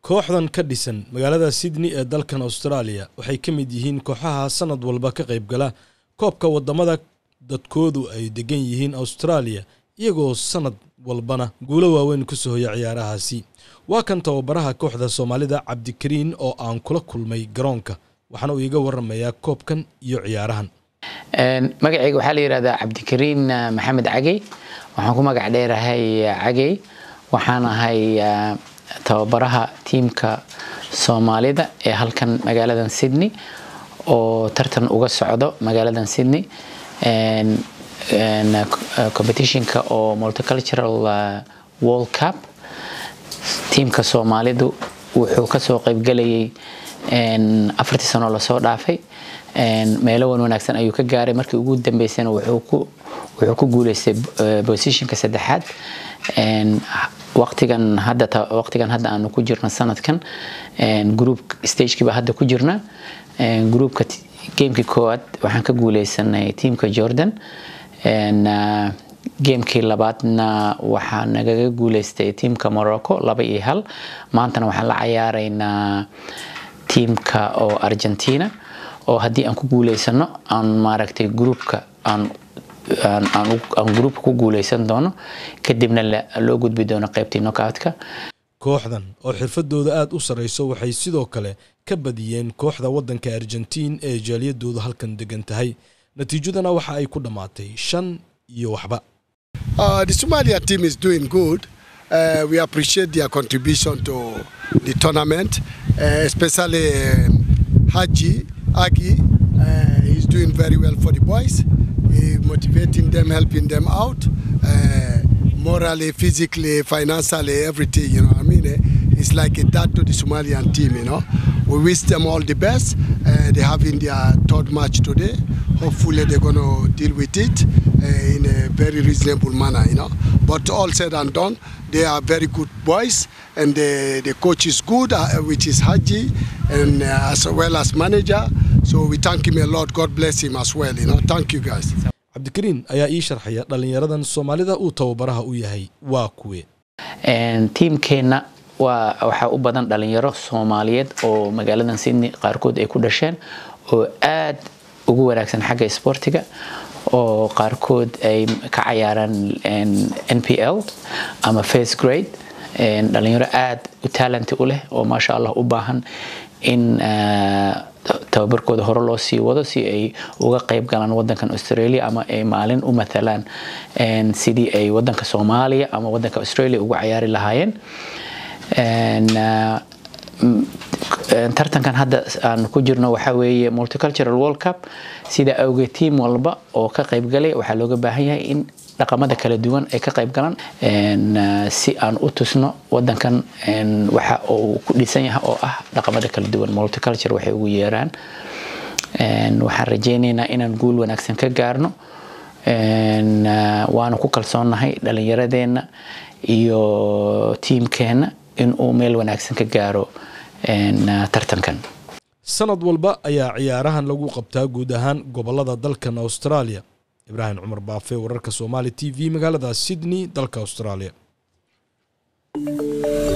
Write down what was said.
kooxdan ka dhisan magaalada sydney ee dalkan australia waxay ka mid yihiin kooxaha sanad walba ka qaybgala koobka wadamada dadkoodu ay degan yihiin australia iyagoo sanad walbana guulo waaweyn kusoo hoya ciyaarahaasi waa kan tababaraha kooxda soomaalida cabdikariin oo aan kula kulmay garoonka waxaana uu iiga waramayaa koobkan iyo ciyaarahan magacayga waxaa la yidhahdaa cabdikariin maxamed cagey waxaan ku magac dheerahay cagey waxaan ahay tababaraha tiimka soomaalida ee halkan magaaladan sydney oo tartan uga socdo magaaladan sydney competitionka oo multicultural world cup tiimka soomaalidu wuxuu kasoo qaybgelayay afartii sanoo lasoo dhaafay meelo wan wanaagsan ayuu ka gaaray markii ugu dambeysana wuxuu ku guuleystay positionka saddexaad waqtigan hadda waqtigan hadda aanu ku jirno sanadkan group stagekiiba hadda ku jirna groupka gamekii koowaad waxaan ka guuleysanay tiamka jordan gamekii labaadna waxaa nagaga guuleystay tiamka morocco laba iyo hal maantana waxaan la cayaaraynaa tiamka oo argentina oo haddii aan ku guuleysano aan maaragtay groupka aan aan groupka ku guuleysan doono kadibna loo gudbi doono qaybtii knockoutka kooxdan oo xirfadooda aada u sarreyso waxay sidoo kale ka badiyeen kooxda waddanka argentiin ee jaaliyadoodu halkan degan tahay natiijadana waxa ay ku dhammaatay shan iyo waxba the somalia team is doing good uh, we appreciate their contribution to the tournament uh, especially um, haji agi uh, he's doing very well for the boys he motivating them helping them out uh, morally, physically, financially, everything, you know what I mean? It's like a dad to the Somalian team, you know. We wish them all the best. Uh, they're having their third match today. Hopefully they're going to deal with it uh, in a very reasonable manner, you know. But all said and done, they are very good boys and the, the coach is good, uh, which is Haji, and as well as manager. So we thank him a lot. God bless him as well, you know. Thank you guys. cabdikariin ayaa ii sharxaya dhallinyaradan soomaalida uu tababaraha u yahay waa kuwe tiimkeenna waa waxaa u badan dhalinyaro soomaaliyeed oo magaaladan sydney qaarkood ay ku dhasheen oo aad ugu wanaagsan xagga sportiga oo qaarkood ay ka cayaaraan n p l ama first grade dhalinyaro aad u talenti u leh oo maasha allah u baahan in tababarkooda hore loo sii wado si ay uga qayb galaan wadankan australia ama ay maalin u matalaan sidii ay wadanka soomaaliya ama wadanka australia ugu cayaari lahaayeen tartankan hadda aan ku jirno waxaa weeye multicultural world cup sida awgeed tiam walba oo ka qaybgalay waxaa looga baahan yahay in dhaqamada kala duwan ay ka qayb galaan si aan u tusno wadankan waxa uu ku dhisan yahay oo ah dhaqamada kala duwan multiculture waxay ugu yeeraan waxaan rajeynaynaa inaan guul wanaagsan ka gaarno waana ku kalsoonnahay dhallinyaradeenna iyo tiimkeenna in uu meel wanaagsan ka gaaro tartankan sanad walba ayaa ciyaarahan lagu qabtaa guud ahaan gobolada dalkan australia ibraahim cumar baafe wararka soomaali t v magaalada sydney dalka australia